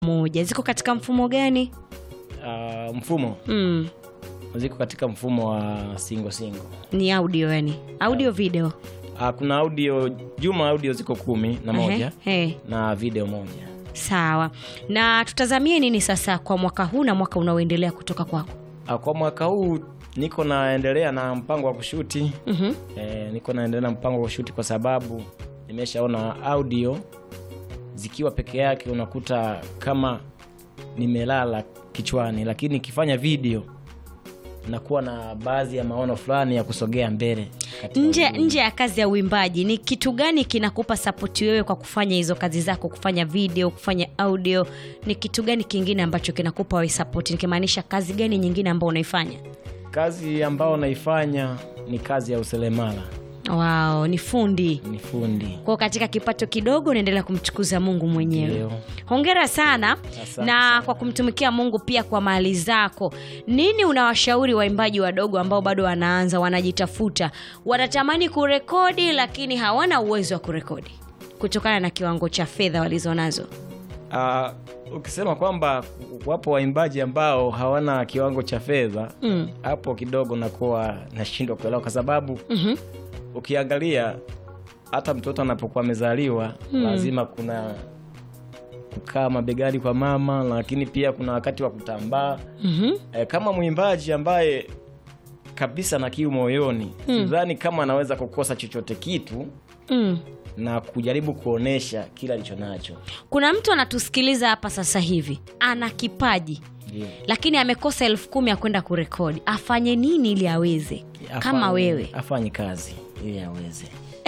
moja ziko katika mfumo gani? Uh, mfumo Mm, ziko katika mfumo wa single single. ni audio yani, audio video. Uh, kuna audio juma audio ziko kumi na moja Ehe, eh, na video moja. sawa. Na tutazamie nini sasa kwa mwaka huu na mwaka unaoendelea kutoka kwako? Uh, kwa mwaka huu niko naendelea na mpango wa kushuti Mhm. eh, niko naendelea na mpango wa kushuti kwa sababu nimeshaona audio zikiwa peke yake unakuta kama nimelala kichwani, lakini nikifanya video nakuwa na baadhi ya maono fulani ya kusogea mbele katika Nje, ujumbe. nje ya kazi ya uimbaji ni kitu gani kinakupa sapoti wewe kwa kufanya hizo kazi zako, kufanya video, kufanya audio? Ni kitu gani kingine ambacho kinakupa wewe sapoti, nikimaanisha kazi gani nyingine ambayo unaifanya? Kazi ambayo naifanya ni kazi ya useremala, Wow, ni fundi ni fundi. kwao. Katika kipato kidogo unaendelea kumtukuza Mungu mwenyewe. Ndio. Hongera sana Asante na sana. kwa kumtumikia Mungu pia kwa mali zako. Nini unawashauri waimbaji wadogo ambao bado wanaanza, wanajitafuta, wanatamani kurekodi lakini hawana uwezo wa kurekodi kutokana na kiwango cha fedha walizonazo? Ah, ukisema kwamba wapo waimbaji ambao hawana kiwango cha fedha Mm. hapo kidogo nakuwa nashindwa kuelewa, kwa sababu Mhm. ukiangalia hata mtoto anapokuwa amezaliwa lazima kuna kukaa mabegani kwa mama, lakini pia kuna wakati wa kutambaa. Mhm. E, kama mwimbaji ambaye kabisa na kiu moyoni, sidhani kama anaweza kukosa chochote kitu Mm. na kujaribu kuonesha kile alicho nacho. Kuna mtu anatusikiliza hapa sasa hivi ana kipaji Ndio. lakini amekosa elfu kumi ya kwenda kurekodi, afanye nini ili aweze kama Afanye- wewe? afanye kazi ili aweze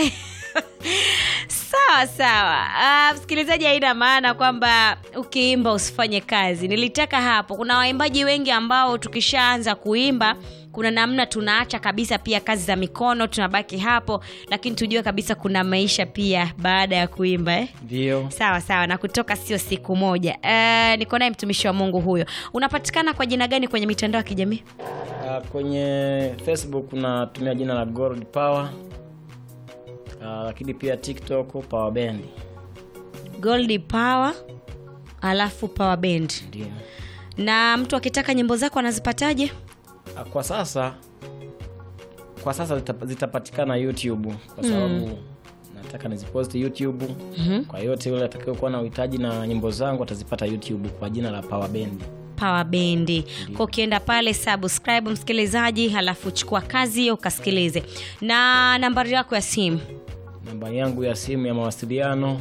Sawa sawa. Ah, msikilizaji, haina maana kwamba ukiimba usifanye kazi. Nilitaka hapo, kuna waimbaji wengi ambao tukishaanza kuimba kuna namna tunaacha kabisa pia kazi za mikono, tunabaki hapo, lakini tujue kabisa kuna maisha pia baada ya kuimba eh? ndio. Sawa sawa, na kutoka sio siku moja. Eh, niko naye mtumishi wa Mungu huyo. Unapatikana kwa jina gani kwenye mitandao ya kijamii? Ah, kwenye Facebook natumia jina la Gold Power. Ah, lakini pia TikTok Power Band. Gold Power alafu Power Band. Ndio. Na mtu akitaka nyimbo zako anazipataje? Ah, Kwa sasa kwa sasa zita- zitapatikana YouTube kwa sababu nataka niziposti YouTube. Kwa yote yule atakayokuwa na uhitaji na nyimbo zangu atazipata YouTube kwa jina la Power Band. Power Band. Kwa ukienda pale subscribe msikilizaji, halafu chukua kazi hiyo ukasikilize. Na nambari yako ya simu Nambari yangu ya simu ya mawasiliano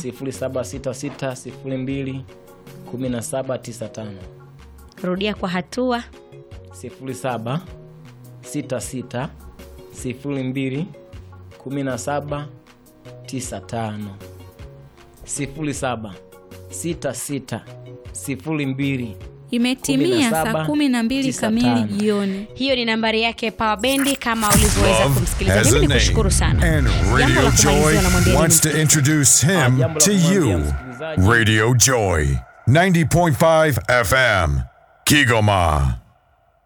076602 1795. rudia kwa hatua. 07 66 02 17 95 07 66 02 Imetimia saa 17, kumi na mbili kamili 95. jioni. Hiyo ni nambari yake Power Band, kama ulivyoweza Love kumsikiliza. has Mimi a ni name, kushukuru sana. and Jambo la Radio kumalizia Joy unamwambia wants nini? to introduce Ah, him jambo la to kumwambia you. msikilizaji. Radio Joy, 90.5 FM, Kigoma.